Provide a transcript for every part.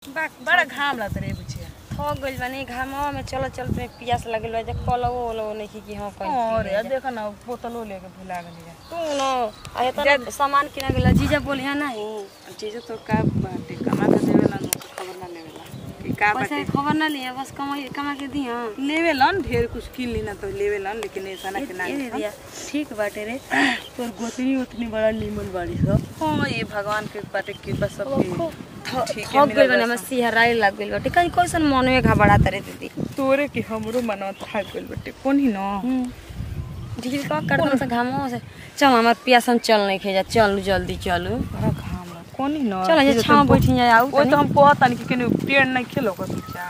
बड़ा घाम लगता रे बुचिया थक गइल बानी घामवा में चल चल में पियास लगल बा जे कलवो ओलवो नहीं कि हां कहीं अरे देखो ना बोतलो लेके भुला गली तू न आ इतना सामान किना गेला जीजा बोलिया नहीं चीज तो का बाटे कमा के देवेला नु खबर ना लेवेला कि का पैसा के खबर ना लिया बस कमा कमा के दिया लेवेलन ढेर कुछ किन ली ना तो लेवेलन लेकिन ऐसा ना के ना ए दिया ठीक बाटे रे तोर गोतनी उतनी बड़ा नीमन बाड़ी सब हाँ ये भगवान के बाटे कृपा सब ठीक है थक गइल बानी हमर सिहराई लग गइल बाटे कहीं कैसन मन में घबरा तरे दीदी तोरे के हमरो मनवा थाक गइल बाटे कोन ही ना दीदी का कर दम से घामवा से चल हमार पियासन चल नहीं खेजा चल जल्दी चलू बड़ा घाम लग कोन ही ना चल ये छाव बैठी जाए आऊ वो तो हम कहता नहीं कि केने पेड़ नहीं खेलो कर बच्चा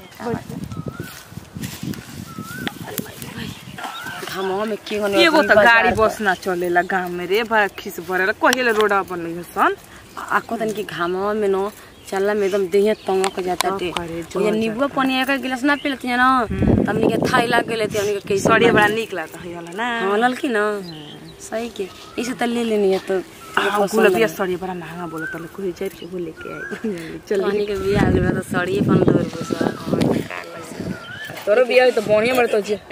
घामवा में की होने एगो तो गाड़ी बस ना चलेला गांव में रे बड़ा खिस भरेला कहिले रोड अपन नहीं सन आको तन की घामवा में नो चलला में एकदम देह तंगक जाता टे करे, ये नींबू पानी एक गिलास ना पी लेती है ना हमनी के थाई लाग गेले थे हमनी के कैसे सड़िया बड़ा निक लागता है वाला ना हां ललकी ना सही के इसे त ले लेनी है तो आ गुलाबिया सड़िया बड़ा महंगा बोला तले कोई जाई के बोले के आई चल हमनी के बियाह ले तो सड़िए पन दो रुपए सर तोरो बिया तो बढ़िया मरे तो जे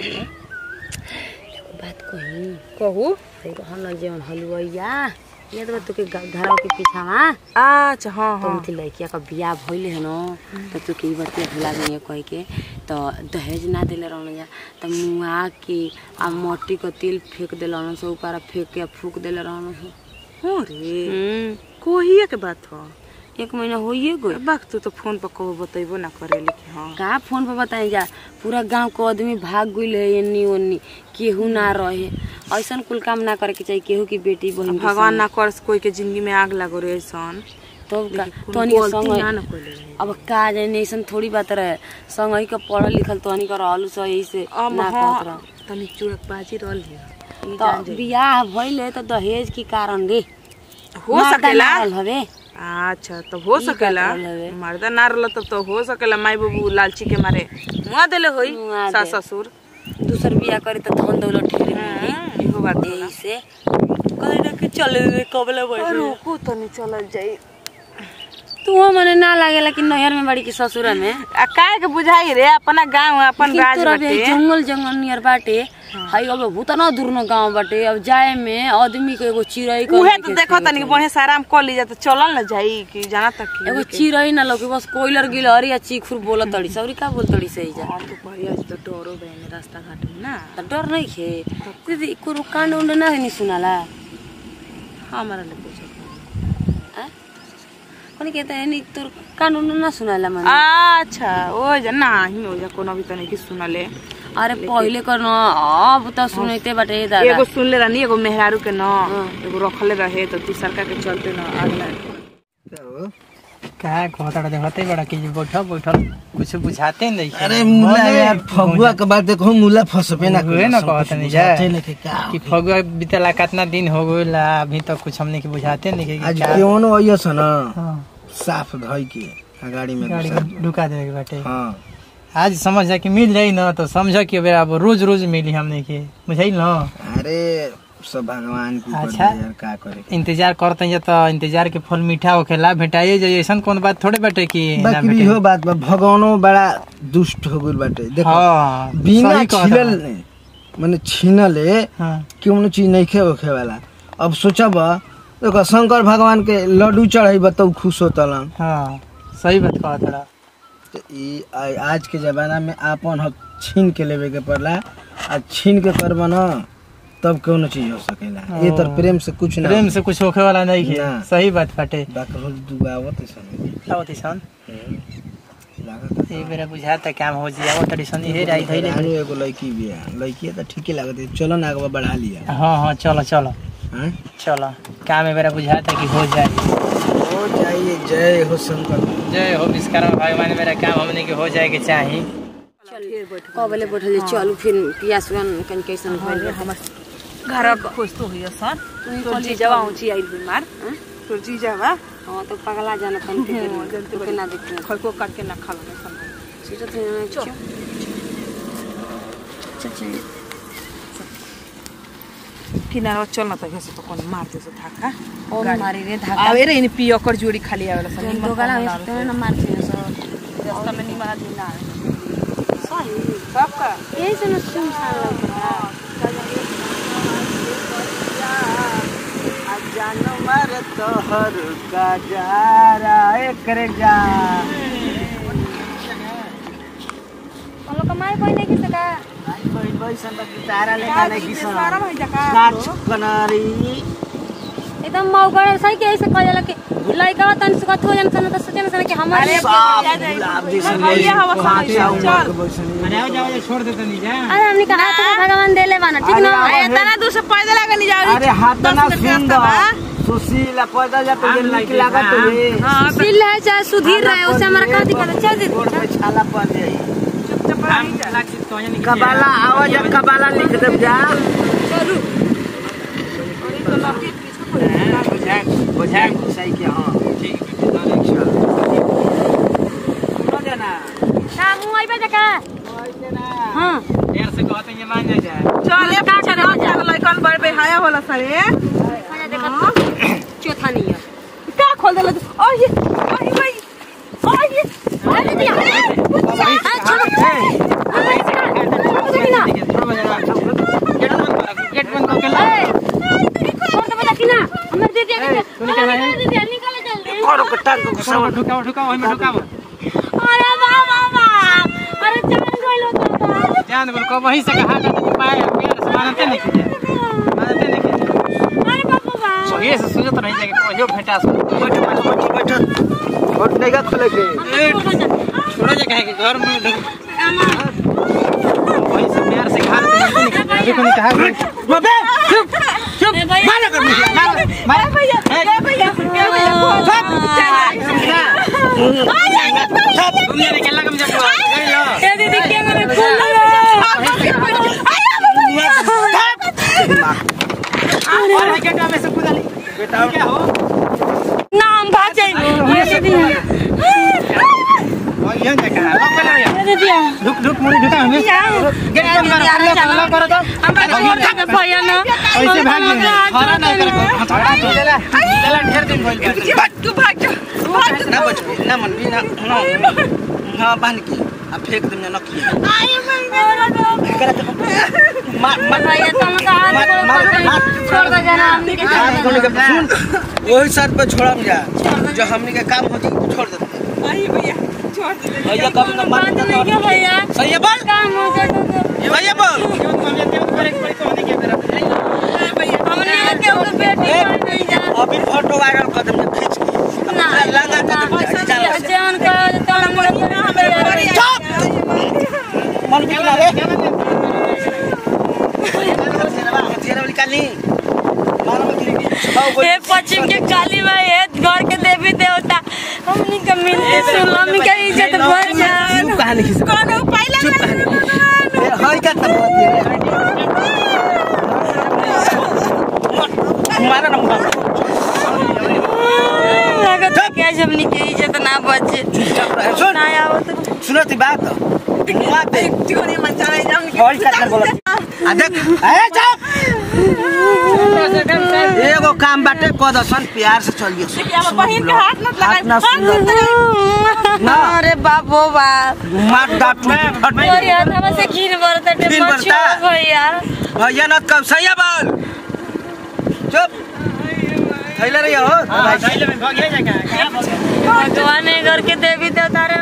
बात कही कहू फिर हम जेवन हलुआइया ये तो तू के घरवा के पीछा में अच्छा हाँ तो हाँ उनकी लड़किया का बियाह भइले है न तो तू के ई बतिया भुला गई है कह के तो दहेज ना देले रहन जा तो मुआ के आ मट्टी का तेल फेंक देला रहन से ऊपर फेंक के फूक देले रहन से हो रे हम्म, कोहिए के बात हो एक महीना होइए गई बाक तू तो फोन पर कहो बतेबो ना करे लेकिन हाँ कहाँ फोन पर बताई जा पूरा गांव के आदमी भाग गइल है एन्नी ओन्नी केहू ना रहे ऐसन कुल काम ना करे के चाहिए केहू की बेटी बहन के भगवान ना कर कोई के जिंदगी में आग लगो रे सन तो का लेकिन तोहनी के गलती संग ना न कोइले रहे। अब का जाने ऐसन थोड़ी बात रहे संग ही के पढ़ल लिखल तोहनी के रहलू सही से अब ना कहत रह हाँ तनी चुड़क बाजी रहल है ई तो जान जाई। बियाह भइले तो दहेज के कारण रे हो मर्दा सकेला ना रहल हवे अच्छा तो हो ई सकेला बात रहल हवे। मर्दा ना रहल तब तो हो सकेला माई बाबू लालची के मारे मुआ देले होई मुआ सास दे। ससुर दूसर बियाह करे तो धन दौलत ढेर मिली हाँ, इहो बात होला। यही से कहले ना कि चले रे कबले बैठे रुको तनी चल जाई तू मने ना लागेला कि नहर में बड़ी कि ससुर में आ काहे के बुझाई रे अपना गांव अपन लेकिन राज तोरा भी बाटे जंगल जंगल नियर बाटे हाई अब भूत ना दूर न गांव बाटे अब जाए में आदमी के एगो चिड़ै के उहे तो देखो तनी बढ़िया से आराम कर ली जा तो चलल ना जाई कि जाना तक की एगो चिड़ै ना लगे बस कोयलर गिलहरी या चीखुर बोलत तड़ी सौरी का बोल तड़ी सही जा और तो बढ़िया से तो डरो बहने रास्ता घाट में ना त डर नहीं खे दीदी कुरो कांड उंड ना नहीं सुनाला हमारा ले पूछो आ? कोनी कहते हैं नहीं तोर कांड उंड ना सुनाला मन अच्छा ओ जा नाही हो जा कोनो भी तनी की सुनले अरे पहिले कर न अब त सुनैते बाटे दादा एगो सुनले रहनी एगो मेहरारू के न एगो रखले रहे तो तू सरकार के चलते न अगला का घोटाड़ा देखते बड़ा कि बैठल बैठल कुछ बुझाते नहीं अरे मुला यार फगुआ के बाद देखो मुला फसबे ना हुए ना कहत नहीं जा बुझाते नहीं कि का कि फगुआ बीतला कितना दिन हो गइल अभी तक कुछ हमने के बुझाते नहीं कि आज क्या केवनो अइयो छ न हाँ, साफ धइ के आ गाड़ी में गाड़ी घुसा। के ढुका देवे के बाटे हाँ आज समझ जा कि मिल जाई ना तो समझ कि अब अब रोज रोज मिली हमने के बुझाई ना अरे सब भगवान के ऊपर अच्छा। है यार का करे इंतजार करते हैं तो इंतजार के फल मीठा होखेला भेटाइए जाए ऐसा कौन बात थोड़े बाटे कि ना बाकी भेटे। इहो बात बा भगवानो बड़ा दुष्ट हो गइल बाटे देखो हाँ बिना सही कहत छिलल बा। माने छीनले हाँ केवनो चीज नहीं खे होखे वाला अब सोचब देखो शंकर भगवान के लड्डू चढ़ाई तो खुश होतलन हाँ सही बात कहत बड़ा तो ई आ- आज के जमाना में आपन हक छीन के लेवे के पड़ला आ छीन के करब न तब कौनो चीज हो सकेला ये तो प्रेम से कुछ ना प्रेम से कुछ होखे वाला नहीं है ना। सही बात बाटे बाकी रोज दुआवत ऐसा आवत सन लागत ये बेरा बुझाता काम हो जी आवत तड़ी सन इहे राई धइले रानी एगो लड़की भी है लड़की है तो ठीके लागत है चलो ना आगे बढ़ा लिया हाँ हाँ चलो चलो हाँ? चलो काम ए बेरा बुझाता कि हो जाए हो जाइए जय हो शंकर जय हो विश्वकर्मा भगवान मेरा काम हमने के हो जाए के चाही कबले बैठल जे चलू फिर पियास कन कैसन भइल बा। हमर घर खुश तो हुई सन तोर जीजावा ऊंची आइल बीमार तोर जीजावा हाँ तो पगला जाना तन के जल्दी के ना देखते खड़को काट के ना खा लो सन सीधा तो चल चल चल किनारा चल ना त घसे तो कोन मार दे सो धाका और मारी रे धागा आवे रे इन पियकर जोड़ी खाली आवेला सन दो गला में तो ना मार के सो रास्ता में निमन आदमी ना आवे सही सबका यही से ना सुनसान लगता जानवर तोहर का जारा एकरे जा हम लोग कमाई कोई नहीं किसे का कोई बैसन त गिटारा लेका नहीं किसन सारा भई जका काच कनारी एकदम मौगड़ सही के ऐसे कह जाला कि लइका तन सुखत हो जान सन त सोचन सन कि हमारे साफ गुलाब जैसन भैया हवा हाथ सामने से उमर चल। के बैसनी अरे आओ जाओ छोड़ देते नहीं जा अरे हमने कहा तो भगवान देले बाना ठीक ना अरे ए तना दूर से पैदल आगे नहीं जाओ अरे हाथ ना सुंदर सुशीला पैदल जाते जे निक लागत रे सिल है चाहे सुधीर रहे उससे हमारा का दिक्कत है चल गोड़ दे पे छाला पड़ जाई चुपचाप रही जा लक्षित तो नहीं कबाला आवाज कबाला लिख देब जा चलू और ई तो लकी पीछे बुझा बुझा सही के हां ठीक ना मुंह आइबे जका हां देर से कहते हैं ये मान जा जाए चल ए पीछे ना चल लइकन बड़ बेहाया होला सरे खाना देखत चौथा नहीं है का खोल देला तू ओ ये ओ ये भाई ओ ये अरे दिया अरे छोड़ गेट बंद करके ला छोड़ दे बता कि ना हमर दे दिया दे दिया निकल जल्दी करो के टांग को ठुकाओ ठुकाओ ठुकाओ ओहिमे ठुकाओ अरे वाह वाह वाह अरे जान गइलो तो जान बोल को वही से कहा था पाए प्यार से मानते नहीं कीजिए मानते नहीं कीजिए अरे बाबू वाह सही से सुनत नहीं जाके कहियो भेटा सो बैठ बैठ बैठ बैठ और नहीं खोले के छोड़ो जे कहे कि घर में ढुक वही से प्यार से कहा था मानते नहीं कीजिए देखो नहीं कहा बबे चुप चुप भैया मार कर मार मार भैया ए भैया ए भैया दुनिया में केला कम जब गई लो ए दीदी के मेरे फूल अरे गेट में से कूदा ली बेटा क्या हो नाम भाजे ये दीदी और ये क्या कहा लॉक कर लिया ये दीदी ढुक ढुक मुड़ी ढुका हमें गेट बंद करो लॉक करो तो भैया ना ऐसे भाग गए हरा नहीं कर हटा दो देला देला ढेर दिन भइल भाग तू भाग जा भाग ना बच ना मन भी ना हां बांध के आ फेंक दम ना नखी मार मार भैया तुम का हाथ छोड़ दो जना हमनी के काम करने के सुन वही साथ पे छोड़म जा जो हमनी के काम होती छोड़ देते आई भैया छोड़ दे भैया कब ना मार बात नहीं क्या भैया सही है बोल काम हो जाए तो भैया बोल हमने के वो बेटी मार नहीं जा अभी फोटो वायरल कर दम खींच के ना लगा कर दम जान का तो हम लोग मन के ना रे हथियार वाली काली मारो मत ली हे पश्चिम के काली माई है घर के देवी देवता हमनी के मिलते सुन हमनी के इज्जत बढ़ जाए चुप कहानी खींच कौन पहले चुप कहानी ए हाय का तब मारा ना मारा लागत है कि हमनी के इज्जत ना बचे चुप रहे सुन ना आओ तो सुनो ती बात मुआ पे टिकोनी मन चले जाम हाय का तब बोला आ देख ए चुप एगो काम बाटे कदसन प्यार से चलियो अब बहिन के हाथ मत लगाई हाथ ना सुन ना अरे बाबो बाप मार डाट टूट फट और यार हम से खीर बरता खीर टे बरता? बच्चों भैया भैया न कब सही बोल चुप थैला रही हो भाग ये जगह भगवान ने घर के देवी देवता रे